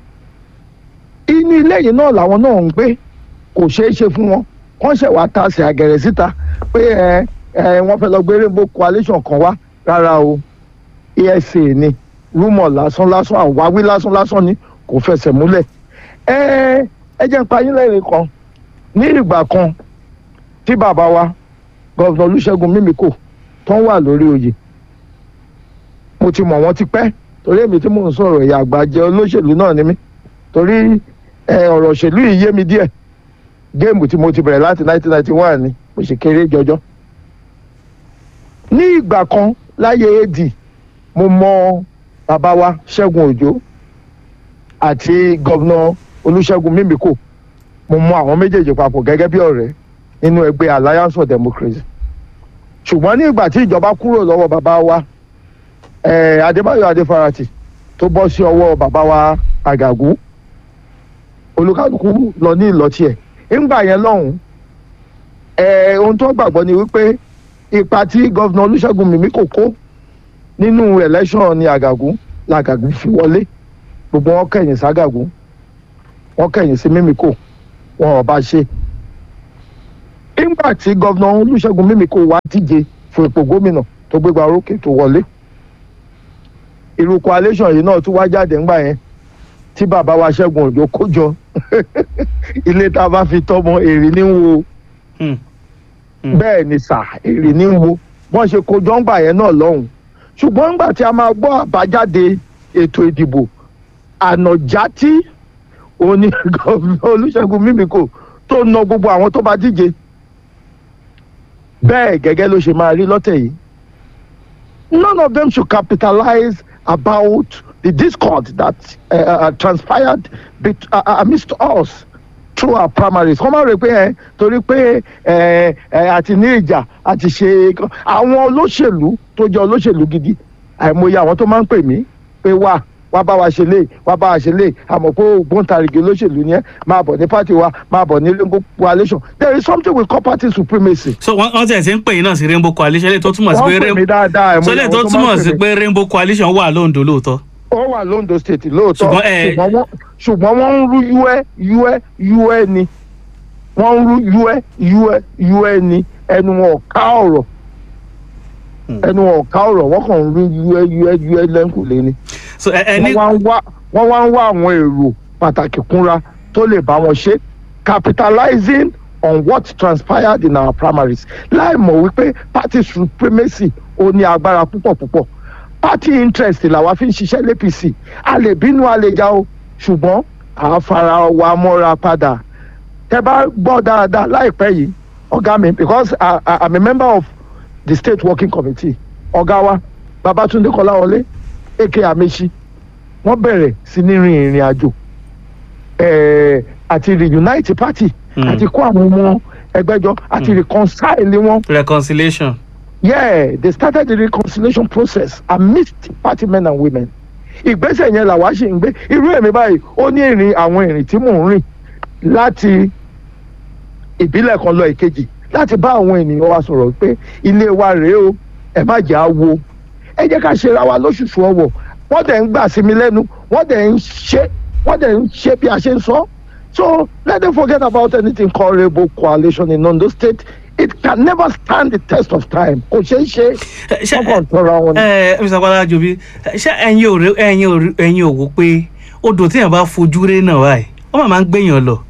inú ilé yìí náà làwọn náà ń gbé kò ṣeé ṣe fún wọn wọ́n ṣẹ̀ wá ta sí àgẹ̀rẹ̀ síta pé ẹ ẹ wọ́n fẹ́ lọ gbé rainbow coalition kan wá rárá o esa ni rúmọ̀ lásán lásán àwáwí lásán lásán ni kò fẹsẹ̀ múlẹ̀ ẹ ẹ jẹ́ n pa yín lẹ́rìí kan ní ìgbà kan tí bàbá wa gọ́vnà olùṣègùn mímíkò tó ń wà lórí oyè mo ti mọ̀ wọ́n ti pẹ́ torí èmi tí mò ń sọ̀rọ̀ ẹ̀yà àgbàjẹ́ olóṣèlú náà ni mí torí ẹ, ọ̀rọ̀ òṣèlú yìí yé mi díẹ̀ géèmù tí mo ti bẹ̀rẹ̀ láti 1991 ni mo sì kéré jọjọ́ ní ìgbà kan láyé ad mo mọ bàbá wa ṣẹ́gun òjò àti gọ́vnà olùṣègùn mímíkò mo mọ àwọn méjèèjì papọ̀ gẹ́gẹ́ bí ọ̀rẹ́ nínú ẹgbẹ́ alliance for democracy ṣùgbọ́n ní ìgbà tí ìjọba kúrò lọ́wọ́ bàbá wa eh, adébáyọ̀ adéfarati tó bọ́ sí ọwọ́ bàbá wa àgàgù olùkálùkù lọ ní ìlọtí ẹ̀ ńgbà yẹn lọ́hùn eh, ohun tó gbàgbọ́ ni wípé ipa tí gọ́vnà olùṣègùn mímíkò kó nínú election ní àgàgù làgàgù fi wọlé gbogbo wọn kẹ̀yìn ságàgù wọn kẹ̀yìn sí mímíkò wọn ò bá ṣe nígbà tí gọ́vnà olùṣègùn mímíkò wá díje fún ipò gómìnà tó gbégbá orókè tó wọlé irú coalition yìí náà tún wá jáde ńgbà yẹn tí bàbá wa ṣẹ́gun òjò kó jọ ilé tá a bá fi tọ́mọ èrè ní wo Hmm. Hmm. bẹ́ẹ̀ ni sà èrè ní wo wọ́n ṣe kó jọ ńgbà yẹn náà lọ́hùn ṣùgbọ́n ńgbà tí a máa gbọ́ àbájáde ètò ìdìbò ànàjátí òní gọ́vnà olùṣègùn mímíkò tó na gbogbo àwọn tó bá díje bẹ́ẹ̀ gẹ́gẹ́ ló ṣe máa rí lọ́tẹ̀ yìí none of them should capitalize about the discord that uh, uh, transpired bet- uh, uh, amidst us through our primaries kọ́ máa rò pé ẹ torí pé ẹ ẹ àti ní ìjà àti ṣe àwọn olóṣèlú tó jẹ́ olóṣèlú gidi àìmọye àwọn tó máa ń pè mí pé wà wá bá wa ṣe lé wá bá wa ṣe lé àmọ́ pé ògbóǹtarìgì olóṣèlú ni ẹ máa bọ̀ ní pátì wa máa bọ̀ ní rainbow coalition there is something we call party supremacy. so wọ́n wọ́n tẹ̀ sí ń pè yín náà sí rainbow coalition lè tó túmọ̀ sí wọ́n pé pè mí rainbow dáadáa àìmọye so lè tó àwọn tó máa túmọ̀ ń sí pè mí. pé rainbow coalition wà lóńdó lóòótọ́. ó wà londo state lóòótọ́ Ṣùgbọ́n, eh, ṣùgbọ́n wọ́n ṣùgbọ́n wọ́n ń rú uẹ́ uẹ́ uẹ́ ni wọ́n ń rú uẹ́ uẹ́ uẹ́ ni ẹnu wọn ò ká ọ̀rọ̀ ẹnu wọn ò ká ọ̀rọ̀ wọ́n kàn ń rú uẹ́ uẹ́ uẹ́ lẹ́ńkùlé ni so ẹ ẹ ní wọ́n wá ń wá wọ́n wá ń wá àwọn èrò pàtàkì kúnra tó lè bá wọn ṣe capitalizing on what transpired in our primaries láì mọ̀ wípé party supremacy ó ní agbára púpọ̀ púpọ̀ party interest làwa fi ń ṣiṣẹ́ l'APC a lè bínú a lè jà o ṣùgbọ́n à á fara wa mọ́ra padà tẹ bá gbọ́ dáadáa láìpẹ́ yìí ọ̀gá mi because I, I, I'm a member of the state working committee ọ̀gá wa Babatunde Kọ́láwọlé aka Amechi wọ́n bẹ̀rẹ̀ sí ní rin ìrìn àjò eh, àti reunite party Hmm. àti kó àwọn ọmọ ẹgbẹ́ jọ àti reconcile wọn reconciliation. yeah they started the reconciliation process amidst party men and women ìgbésẹ̀ yẹn làwa ṣì ń gbé irú èmi báyìí ó ní ìrìn àwọn ìrìn tí mò ń rìn láti ìbílẹ̀ kan lọ ìkejì láti bá àwọn ènìyàn wa sọ̀rọ̀ pé ilé wa rèé o ẹ má jẹ́ àwo ẹ jẹ́ ká ṣera wa lóṣùṣù ọwọ̀ wọ́n dẹ̀ ń gbà sí mi lẹ́nu wọ́n dẹ̀ ń ṣe wọ́n dẹ̀ ń ṣe bí a ṣe ń sọ so let them forget about anything called rainbow coalition in Ondo State it can never stand the test of time kò ṣeé ṣe ṣe wọ́n kàn tọrọ àwọn ni. ẹ mr agbada jobi ṣé ẹ̀yin ò rí- ẹ̀yin ò rí- ẹ̀yin ò wò pé odò tí yẹn bá fojú ré náà báyìí wọ́n máa ń gbẹ̀yàn lọ.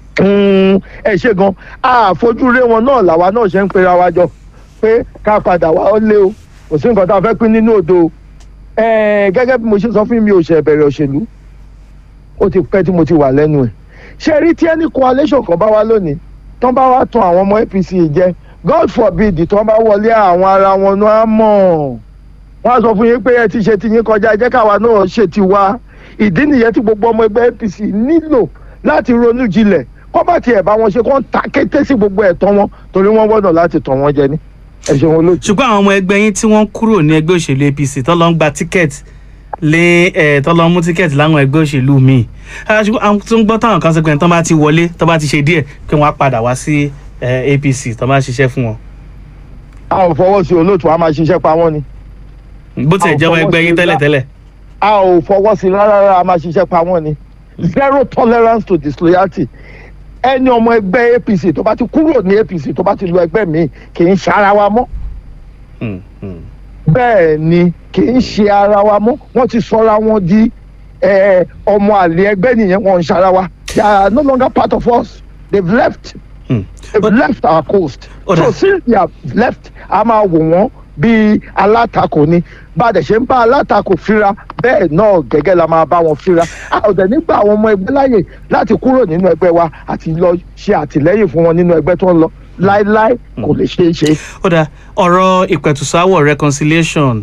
Mm, ẹ ṣe gan àfojúre wọn náà làwa náà ṣe ń pera wa jọ pé ká padà wá ó lé o kò sí nǹkan tá a fẹ́ pín nínú odò o Eh, gẹ́gẹ́ bí mo ṣe sọ fún mi ò ṣe bẹ̀rẹ̀ òṣèlú ó ti pẹ́ tí mo ti wà lẹ́nu ẹ̀ ṣe rí tí ẹni coalition kan bá wá lónìí tán bá wá tan àwọn ọmọ APC jẹ God forbid tán bá wọlé àwọn ara wọn náà á mọ̀ wọ́n á sọ fún yín pé ẹ ti ṣe ti yín kọjá ẹ jẹ́ káwa náà ṣe ti wá ìdí nìyẹn tí gbogbo ọmọ ẹgbẹ́ APC nílò láti ronú jinlẹ̀ kọ́ bá tiẹ̀ bá wọn ṣe kọ́ ń ta kété sí gbogbo ẹ̀tọ́ wọn torí wọ́n gbọ́dọ̀ láti tàn wọ́n jẹ ní ẹ ṣeun olóòtú. ṣùgbọ́n àwọn ọmọ ẹgbẹ́ yín tí wọ́n kúrò ní ẹgbẹ́ òṣèlú apc tó lọ ń gba tíkẹ́ẹ̀tì lé ẹ̀ tó lọ ń mú tíkẹ́ẹ̀tì láwọn ẹgbẹ́ òṣèlú míì Ah, ṣùgbọ́n àwọn tó ń gbọ́ táwọn kan sọ pé tó bá ti wọlé tó bá ti ṣe díẹ̀ pé wọ́n á padà wá sí eh, apc tó bá ṣiṣẹ́ fún wọn. a ò fọwọ́ sí olóòtú a máa ṣiṣẹ́ pa wọ́n ni bó tiẹ̀ Àwọn jẹ́ ọmọ fọwọ́ ẹgbẹ́ sí yín gbá- tẹ́lẹ̀tẹ́lẹ̀. a ò fọwọ́ sí rárá rárá a máa ṣiṣẹ́ pa wọ́n ni zero tolerance to disloyalty ẹni ọmọ ẹgbẹ́ APC tó bá ti kúrò ní APC tó bá ti lu ẹgbẹ́ mi kì í ṣe ara wa mọ́ Hmm, hmm. bẹ́ẹ̀ ni kì í ṣe ara wa mọ́ wọ́n ti sọra wọn di eh, ọmọ àlè ẹgbẹ́ nìyẹn wọn ń ṣara wa they are no longer part of us they've left Hmm. they've left our coast Ó so dà. since they have left a máa wò wọ́n bíi alátakò ni bá a dẹ̀ ṣe ń bá alátakò fíra bẹ́ẹ̀ náà gẹ́gẹ́ la máa bá wọn fíra a ò dẹ̀ nígbà àwọn ọmọ ẹgbẹ́ láàyè láti kúrò nínú ẹgbẹ́ wa àti lọ ṣe àtìlẹ́yìn fún wọn nínú ẹgbẹ́ tó ń lọ láéláé kò lè ṣeé ṣe. ó dáa ọ̀rọ̀ ìpẹ̀tùsáwọ̀ reconciliation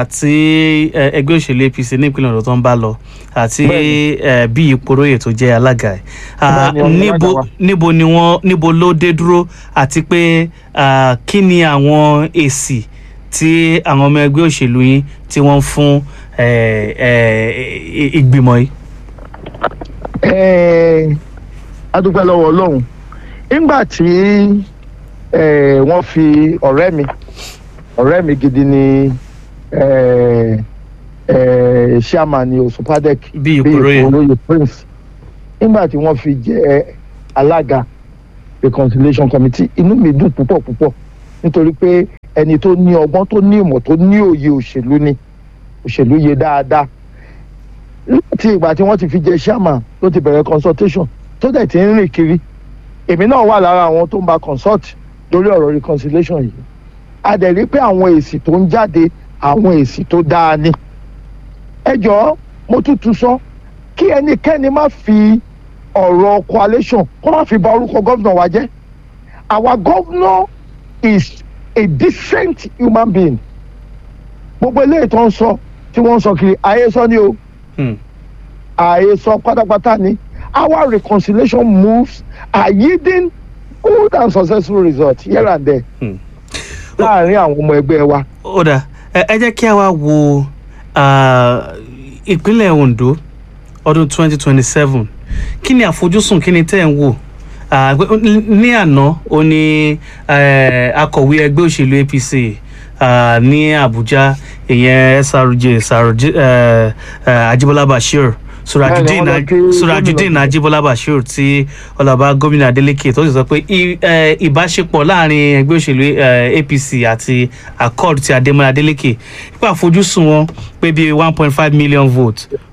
àti eh, ẹgbẹ́ òṣèlú apc ní ìpínlẹ̀ ọ̀dọ́ tó ń bá lọ àti eh, bí ìporóyè tó jẹ́ alága ẹ̀ Ah, Bẹ́ẹ̀ni, ọ̀nà níbo alága wa. níbo ni wọ́n níbo ló dé dúró àti pé ah, kí ni àwọn èsì tí àwọn ọmọ ẹgbẹ́ òṣèlú yín tí wọ́n ń fún eh, eh, i- ìgbìmọ̀ yìí. Ẹ́ẹ̀, a dúpẹ́ lọ́wọ́ ọlọ́run nígbà tí ẹ̀, wọ́n fi ọ̀rẹ́ mi ọ̀rẹ́ mi gidi ni ẹ̀, ẹ̀, chairman ní osupadec Bí Ìkòròyè. Ìkòròyè prince nígbà tí wọ́n fi jẹ́ alága reconciliation committee inú mi dùn púpọ̀ púpọ̀ nítorí pé ẹni tó ní ọgbọ́n tó ní ìmọ̀ tó ní òye òṣèlú ni òṣèlú yé dáadáa láti ìgbà tí wọ́n ti fi jẹ chairman ló ti bẹ̀rẹ̀ consultation tó dẹ̀ ti ń rìn kiri èmi náà wà lára àwọn tó ń bá consult lórí ọ̀rọ̀ reconciliation yìí a dẹ̀ rí pé àwọn èsì tó ń jáde àwọn èsì tó dáa ni ẹ jọ̀ọ́ mo tútù sọ kí ẹnikẹ́ni má fi ọ̀rọ̀ coalition kó má fi bà orúkọ gómìnà wa jẹ́ our governor is a decent human being gbogbo eléyìí tó ń sọ tí wọ́n ń sọ kiri ayé sọ ni o Hmm. àhesọ pátápátá ni our reconciliation moves are yielding good and successful results here and there Hmm. láàrin àwọn ọmọ ẹgbẹ́ wa. ó dà ẹ ẹ jẹ́ kí a wá wo ah, ìpínlẹ̀ ondo ọdún 2027 kí ni àfojúsùn kí ni tẹ́ ẹ̀ ń wò Ah, pé- ní àná ó ní eh, akọ̀wé ẹgbẹ́ òṣèlú apc ah, ní abuja ìyẹn srj srj eh, eh, ajibola bashir surajudeen Bẹ́ẹ̀ni, wọ́n lọ kí surajudeen gómìnà. ajibola bashir tí ọlọ́ba gómìnà adeleke tó sì sọ pé i- eh, ìbáṣepọ̀ láàrin ẹgbẹ́ òṣèlú eh, apc àti accord ti adémọlá adeleke nípa àfojúsùn wọn pé bíi one point five million votes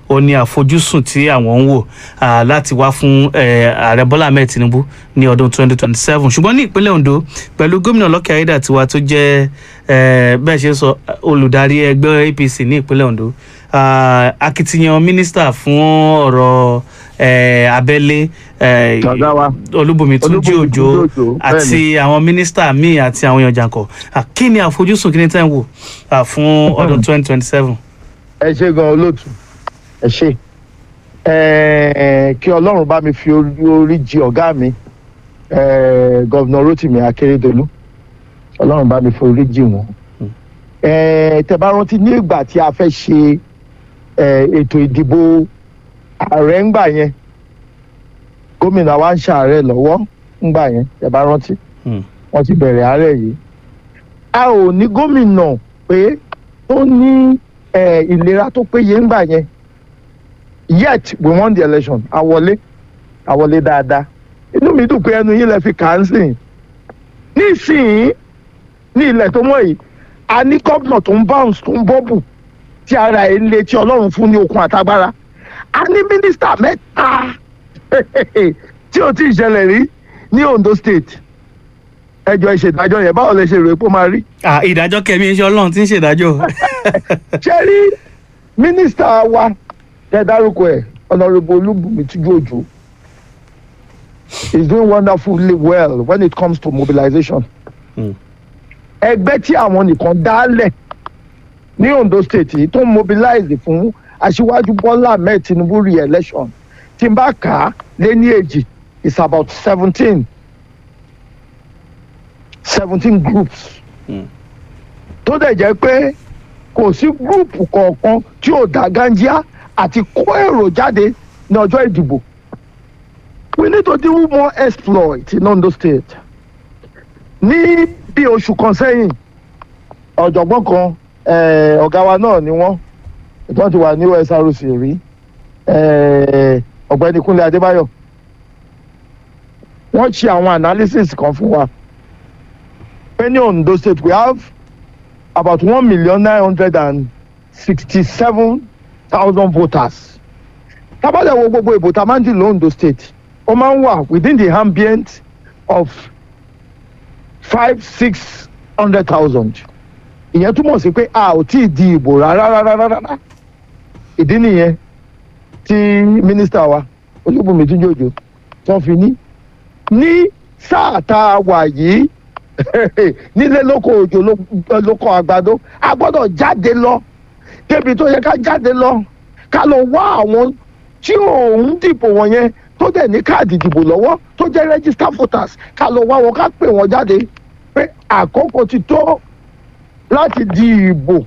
ó ní àfojúsùn tí àwọn ń wò ah, láti wá fún eh, ààrẹ bọ́lá ahmed tinubu ní ọdún 2027 ṣùgbọ́n ní ìpínlẹ̀ ondo pẹ̀lú gómìnà lọ́kẹ́ ayédàtiwa tó jẹ́ eh, bẹ́ẹ̀ ṣe sọ olùdarí ẹgbẹ́ apc ní ìpínlẹ̀ ondo ah, akitiyan mínísítà fún ọ̀rọ̀ eh, abẹ́lé eh, Ọ̀gá wa. olúbùnmi túnjí Olúbùnmi òjò Túnjí Òjó, àti àwọn mínísítà míì àti àwọn èèyàn jàǹkọ̀ Ah, kí ni àfojúsùn kí ni tẹ́ ń wò ah, fún ọdún 2027. ẹ ṣe gan olóòtú ẹ ṣe Ẹ, kí ọlọ́run bá mi fi orí orí jì ọ̀gá mi ẹ, gọ́vnà rotimi akérèdọ́lù ọlọ́run bá mi fi orí jì wọ́n. Ẹ, tẹ́ bá rántí ní ìgbà tí a fẹ́ ṣe ẹ, ètò ìdìbò ààrẹ ńgbà yẹn gómìnà wa ń ṣàárẹ̀ lọ́wọ́ ńgbà yẹn tẹ́ bá rántí Hmm. wọ́n ti bẹ̀rẹ̀ àárẹ̀ yìí. a ò ní gómìnà pé tó ní eh, ìlera tó péye ńgbà yẹn yet we won the election àwọlé àwọlé dáadáa inú mi dùn pé ẹnu yín lè fi kà á sìn nísìnyí ní ilẹ̀ tó mọ̀ yìí a ní gómìnà tó ń bounce tó ń bọ́bù tí ara ẹ̀ ń le tí ọlọ́run fún ní okun àtagbára a ní mínísítà mẹ́ta tí ò tí ì ṣẹlẹ̀ rí ní Ondo state ẹjọ́ ìṣèdájọ́ yẹn báwo lè ṣe rò pé ó máa rí Ah, ìdájọ́ kẹ̀mí iṣẹ́ ọlọ́run tí ń ṣèdájọ́. ṣe rí mínísítà wa tẹ dárúkọ ẹ ọ̀nàrẹ́bù olúbùnmi tújú òjò is doing wonderfully well when it comes to mobilization. Mm. ẹgbẹ́ tí àwọn nìkan dálẹ̀ ní Ondo state yìí tó ń mobilize fún aṣíwájú Bọ́lá Ahmed Tinubu re-election tí n bá kà á lé ní èjì is about seventeen seventeen groups tó dẹ̀ jẹ́ pé kò sí gúrùpù kọ̀ọ̀kan tí ò dá gánjíá àti kó èrò jáde ní ọjọ́ ìdìbò. we need to do more exploit in Ondo state. ní bí oṣù kan sẹ́yìn ọ̀jọ̀gbọ́n kan eh, ọ̀gá wa náà ni wọ́n ìtàn ti wà ní OSRC rí eh, ọ̀gbẹ́ni Kúnlé Adébáyọ̀ wọ́n ṣe àwọn analysis kan fún wa pé ní Ondo state we have about one million nine hundred and sixty-seven thousand voters. tábàlẹ̀ wo gbogbo ìbò tá a máa ń dì lóńdó state ó máa ń wà within the ambient of five six hundred thousand. ìyẹn túmọ̀ sí pé a ò tí ì di ìbò rárá rárá rárá. ìdí nìyẹn tí mínísítà wa olúbùnmi túnjòjò tó fi ní ní sáà tá a wà yìí nílé lóko òjò ló- lóko àgbàdo a gbọ́dọ̀ jáde lọ débi tó yẹ ká jáde lọ ká lọ wá àwọn tí òun dìbò wọn yẹn tó dẹ̀ ní káàdì ìdìbò lọ́wọ́ tó jẹ́ register voters ká lọ wá wọn ká pè wọ́n jáde pé àkókò ti tó láti di ìbò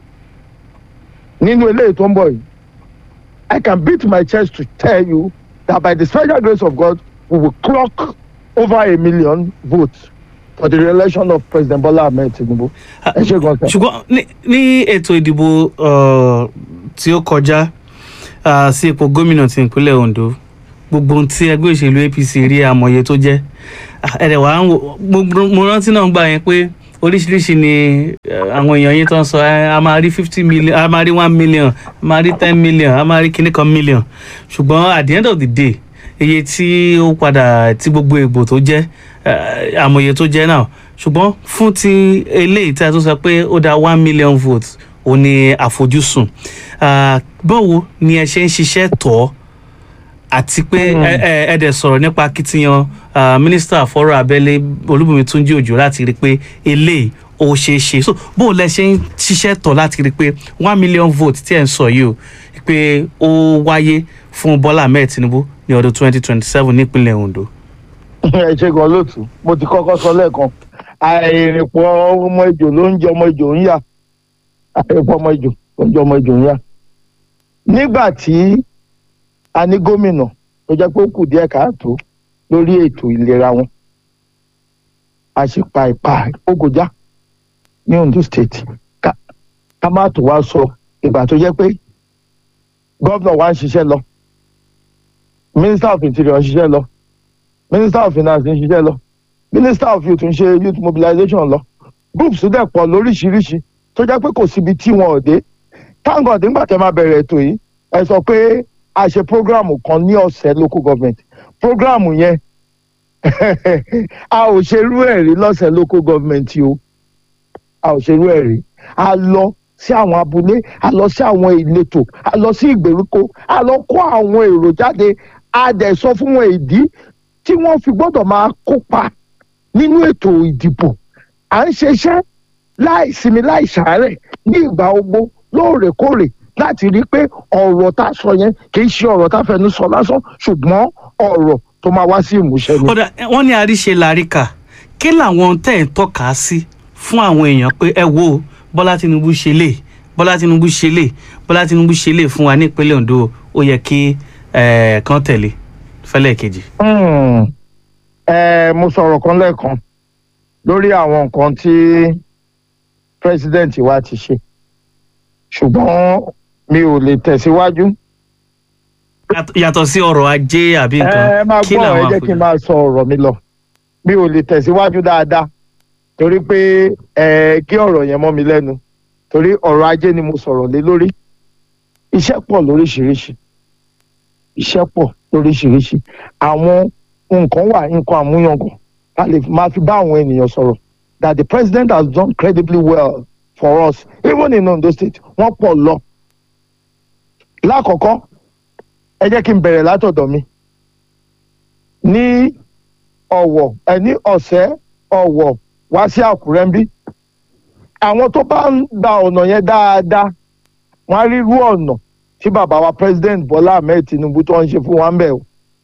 nínú eléyìí tó ń bọ̀ yìí I can beat my chest to tell you that by the special grace of God we will clock over a million votes for the re-election of President Bola Ahmed Tinubu. ẹ ṣe gan sir. ṣùgbọ́n ní- ní ètò ìdìbò uh, tí ó kọjá uh, sí ipò gómìnà ti ìpínlẹ̀ Ondo gbogbo ohun tí ẹgbẹ́ òṣèlú APC rí àmọ̀ye tó jẹ́ Ah, ẹ̀rẹ̀ wá ń wò gbogbo mo rántí náà gbà yẹn pé oríṣiríṣi ni eh, àwọn èèyàn yín tó ń sọ "Eh, a máa rí fifty million a máa rí one million a máa rí ten million a máa rí kíní kan million ṣùgbọ́n at the end of the day iye tí ó padà tí gbogbo ègbò tó jẹ́ eh, àmọ̀ye tó jẹ́ náà ṣùgbọ́n fún ti eléyìí tí a tún sọ pé ó dá one million votes ó ní àfojúsùn Ah, báwo ni ẹ ṣe ń ṣiṣẹ́ tọ́ àti pé ẹ ẹ ẹ dẹ̀ sọ̀rọ̀ nípa akitiyan ah, mínísítà fọ́rọ̀ abẹ́lé olúbùnmi túnjí òjò láti rí i pé eléyìí ó ṣeé ṣe so bó o lẹ ṣe ń ṣiṣẹ́ tọ̀ láti rí i pé one million vote tí ẹ̀ ń sọ yìí o pé ó wáyé fún bọ́lá ahmed tinubu ní ọdún twenty twenty seven nípínlẹ̀ ondo. ẹ ṣe gan lóòtú mo ti kọ́kọ́ sọ lẹ́ẹ̀kan àìrìnpọ̀ ọmọ ìjò ló ń jẹ ọmọ ìjò ń yà àìrìnpọ̀ ọmọ ìjò ló ń jẹ ọmọ ìjò ń yà. nígbà tí a ní gómìnà tó jẹ́ pé ó kù díẹ̀ káàtó lórí ètò ìlera wọn a sì pa ìpa ògòjá ní Ondo state ká ká má tó wá sọ ìgbà tó jẹ́ pé gómìnà wa ń ṣiṣẹ́ lọ minister of interior ń ṣiṣẹ́ lọ minister of finance ń ṣiṣẹ́ lọ minister of youth ń ṣe youth mobilization lọ groups dẹ̀ pọ̀ lóríṣiríṣi tó jẹ́ pé kò síbi tí wọn ò dé thank God nígbà tẹ́ máa bẹ̀rẹ̀ ètò yìí ẹ sọ pé a ṣe programu kan ní ọ̀sẹ̀ local government programu yẹn a ò ṣerú ẹ̀ rí lọ́sẹ̀ local government yìí o a ò ṣerú ẹ̀ rí a lọ sí àwọn abúlé a lọ sí àwọn ìletò a lọ sí ìgbèríko a lọ kó àwọn èrò jáde a dẹ̀ sọ fún wọn ìdí tí wọ́n fi gbọ́dọ̀ máa kópa nínú ètò ìdìbò à ń ṣiṣẹ́ láì sinmi láì ṣàárẹ̀ ní ìgbà ogbó lóòrèkóòrè láti rí i pé ọ̀rọ̀ tá a sọ yẹn kì í ṣe ọ̀rọ̀ tá a fẹnu sọ lásán ṣùgbọ́n ọ̀rọ̀ tó máa wá sí ìmúṣẹ ni. kódà wọ́n ní àríṣe làríkà kí làwọn tẹ̀ ń tọ́ka sí fún àwọn èèyàn pé ẹ wo bọ́lá tinubu ṣe lè bọ́lá tinubu ṣe lè bọ́lá tinubu ṣe lè fún wa ní ìpínlẹ̀ ondo ó yẹ kí eh, kán tẹ̀lé fẹ́lẹ̀ kejì. Hmm. Eh, mo sọ̀rọ̀ kan lẹ́ẹ̀kan lórí àwọn nǹkan tí president wa ti ṣe ṣùgbọ́n mi ò lè tẹ̀síwájú. Yàtọ̀- yàtọ̀ sí ọrọ̀ ajé àbí nǹkan ẹ máa kí gbọ́ ẹ làwọn jẹ́ kí n àfojú. máa sọ ọ̀rọ̀ mi lọ mi ò lè tẹ̀síwájú dáadáa torí pé ẹ gé ọ̀rọ̀ yẹn mọ́ mi lẹ́nu torí ọ̀rọ̀ ajé ni mo sọ̀rọ̀ lé lórí iṣẹ́ pọ̀ lóríṣiríṣi iṣẹ́ pọ̀ lóríṣiríṣi àwọn nǹkan wà nǹkan àmúyangàn a lè máa fi bá àwọn ènìyàn sọ̀rọ̀ that the president has done credibly well for us even in Ondo state wọ́n pọ̀ lọ lákọ̀ọ́kọ́ ẹ jẹ́ kí n bẹ̀rẹ̀ látọ̀dọ̀ mi ní ọ̀wọ̀ ẹ ní ọ̀sẹ̀ ọ̀wọ̀ wá sí àkúrẹ́ ń bí àwọn tó bá ń gba ọ̀nà yẹn dáadáa wọ́n á rí irú ọ̀nà tí bàbá wa president Bọ́lá Ahmed Tinubu tó ń ṣe fún wa ń bẹ̀ o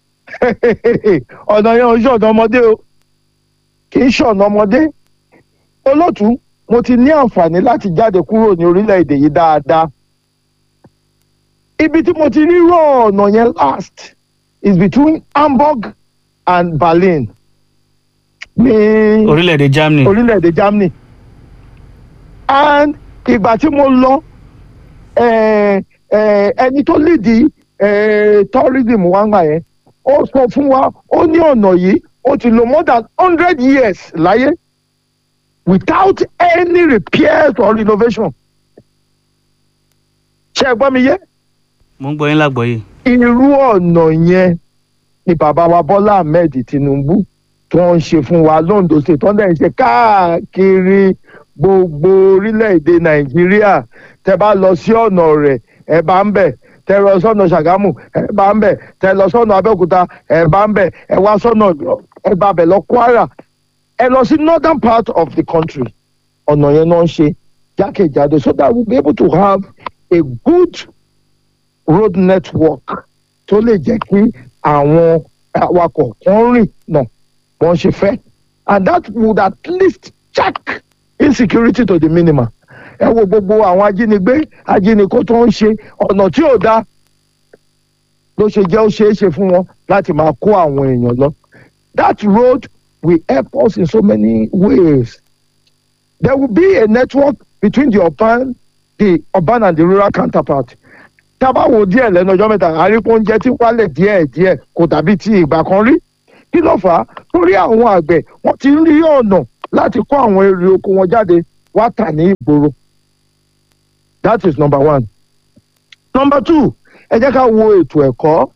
ọ̀nà yẹn ò ń ṣọ̀nà ọmọdé o kì í ṣọ̀nà ọmọdé olótú mo ti ní àǹfààní láti jáde kúrò ní orílẹ̀-èdè yìí dáadáa ibi tí mo ti rí rọ ọ̀nà yẹn last is between Hamburg and Berlin ní orílẹ̀-èdè germany orílẹ̀-èdè Germany and ìgbà tí mo lọ eh, eh, ẹni tó lédi tourism wa ń gbà yẹn ó sọ fún wa ó ní ọ̀nà yìí ó ti lò more than hundred years láyé without any repairs or renovation ṣé ẹ gbọ́ mi yé mo ń gbọ́ yín lágbọ́yé. irú ọ̀nà yẹn ni bàbá wa Bọ́lá Ahmed Tinubu tó ń ṣe fún wa londo state tó ń dẹ̀ ń ṣe káàkiri gbogbo orílẹ̀-èdè Nàìjíríà tẹ bá lọ sí ọ̀nà rẹ̀ ẹ bá ń bẹ̀ tẹ lọ sọ́nà Ṣàgámù ẹ bá ń bẹ̀ tẹ lọ sọ́nà Abẹ́òkúta ẹ bá ń bẹ̀ ẹ wá sọ́nà ẹ bá bẹ̀ lọ Kwara ẹ lọ sí northern part of the country ọ̀nà yẹn náà ń ṣe jákèjádò so that we be able to have a good road network tó lè jẹ́ kí àwọn awakọ̀ kan rìn náà wọ́n ṣe fẹ́ and that would at least check insecurity to the minimum ẹ wo gbogbo àwọn ajínigbé ajínigbó tó ń ṣe ọ̀nà tí ò dáa ló ṣe jẹ́ ó ṣeé ṣe fún wọn láti máa kó àwọn èèyàn lọ that road will help us in so many ways there will be a network between the urban the urban and the rural counterpart tá a bá wo díẹ̀ lẹ́nu ọjọ́ mẹ́ta àríkún oúnjẹ tí wálẹ̀ díẹ̀ díẹ̀ kò dàbí ti ìgbà kan rí kí ló fà á torí àwọn àgbẹ̀ wọ́n ti ń rí ọ̀nà láti kó àwọn èrè oko wọn jáde wá tà ní ìgboro that is number one number two ẹ jẹ́ ká wo ètò ẹ̀kọ́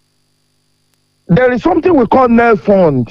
there is something we call nel fund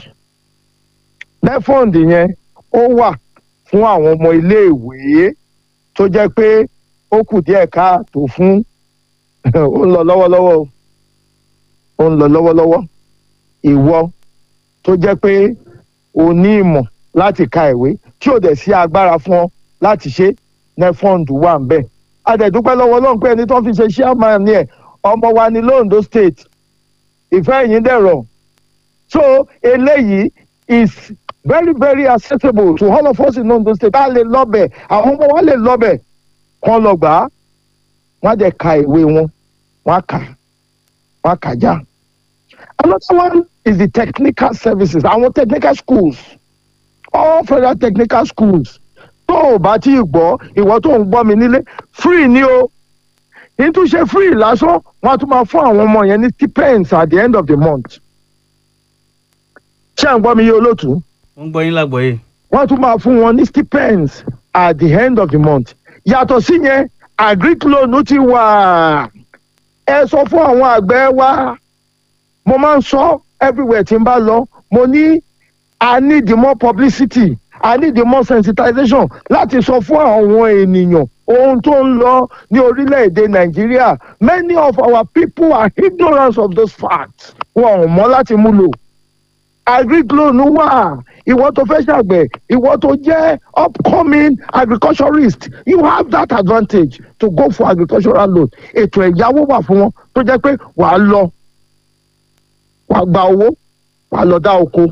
nel fund yẹn ó wà fún àwọn ọmọ iléèwé tó jẹ́ pé ó kù díẹ̀ káàtó fún ó ń lọ lọ́wọ́lọ́wọ́ o. ó ń lọ lọ́wọ́lọ́wọ́ ìwọ tó jẹ́ pé o ní ìmọ̀ láti ka ìwé tí ò dẹ̀ sí agbára fún ọ láti ṣe nefond wà ń bẹ̀. adẹ̀dúpẹ́ lọ́wọ́ Ọlọ́run pé ẹni tó fi ṣe chairman ni ẹ̀ ọmọ wa ní londo state ìfẹ́ yìí dẹ̀rọ̀ so eléyìí is very very accessible to all of us in londo state a lè lọ́bẹ̀ àwọn ọmọ wa lè lọ́bẹ̀ kán lọ gbà á wọ́n á dẹ̀ ka ìwé wọn wọ́n á kà wọ́n á kà já. Another one is the technical services àwọn technical schools all federal technical schools tó o bá tí ì gbọ́ ìwọ tó ń gbọ́ mi nílé free ni o ìtúnṣe free lásán wọ́n á tún máa fún àwọn ọmọ yẹn ní stipends at the end of the month. ṣé à ń gbọ́ mi yé olóòtú? mo ń gbọ́ yín lágbọ́yé. wọ́n tún máa fún wọn ní stipends at the end of the month. yàtọ̀ sí yẹn agric loan ti wà ẹ sọ fún àwọn àgbẹ̀ wa mo máa ń sọ everywhere tí n bá lọ mo ní i need more publicity i need more sensitization láti sọ fún àwọn ènìyàn ohun tó ń lọ ní orílẹ̀-èdè nàìjíríà many of our people are ignorant of those facts wọn ò mọ̀ láti mú lò agriglow ló wà ìwọ tó fẹ́ ṣàgbẹ̀ ìwọ tó jẹ́ upcoming agriculturist you have that advantage to go for agricultural loan ètò ẹ̀yáwó wà fún wọn tó jẹ́ pé wàá lọ wàá gba owó wàá lọ dá oko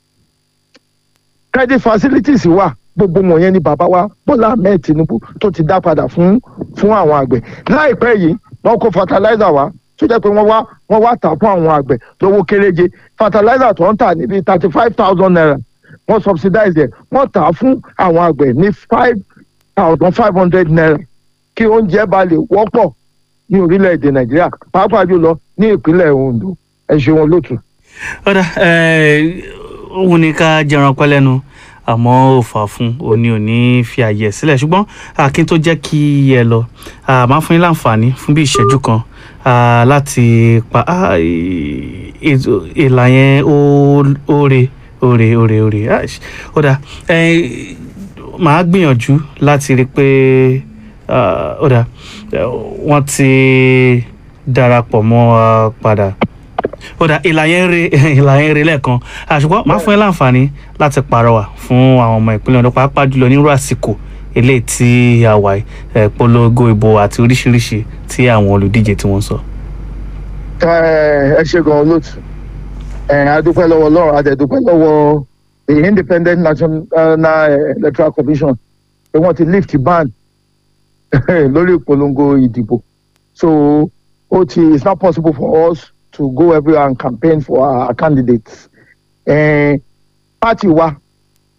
credit facilities wà gbogbo wọ̀nyẹn ni bàbá wa bọ́lá ahmed tinubu tó ti dá padà fún fún àwọn àgbẹ̀ láìpẹ́ yìí wọ́n kó fertilizer wá tó jẹ́ pé wọ́n wá wọ́n wá tà fún àwọn àgbẹ̀ lówó kéréje fertilizer tó ń tà níbi thirty five thousand naira wọ́n subsidize ẹ̀ wọ́n tà á fún àwọn àgbẹ̀ ní five thousand five hundred naira kí oúnjẹ bá lè wọ́pọ̀ ní orílẹ̀-èdè nàìjíríà pàápàá jùlọ ní ìpínlẹ̀ ondo ẹ ṣeun olóòtú. ọ̀dà òun ni ká jẹran pẹ́ lẹ́nu àmọ́ ò fà fún òní òní fi àyè ẹ̀ sílẹ̀ ṣùgbọ́n akin tó jẹ́ kí ẹ lọ ah, máa fún yín láǹfààní fún bí ìṣẹ́jú kan ah, láti pa ah, ì- ètò- ìlà yẹn ó ó re ó re ó re ó re Ah, ṣ- ó dà eh, màá gbìyànjú láti rí i pé ah, ó dà eh, wọ́n ti darapọ̀ mọ́ wa padà ó dà ìlà yẹn ń re ìlà yẹn ń re lẹ́ẹ̀kan àṣùgbọ́n máa fún ẹ láǹfààní láti pàrọwà fún àwọn ọmọ ìpínlẹ̀ Ondo pàápàá jùlọ nírú àsìkò eléyìí tí a wà yìí, eh, polongo ìbò àti oríṣiríṣi tí àwọn olùdíje tí wọ́n sọ. ẹ ẹ ṣe gan olóòtú ẹ adúpẹ́ lọ́wọ́ ọlọ́run adẹ̀dúpẹ́ lọ́wọ́ the independent national uh, electoral commission pé wọ́n ti lift ban lórí ìpolongo ìdìbò so ó ti it's not possible for us to go everywhere and campaign for our candidates eh, party wa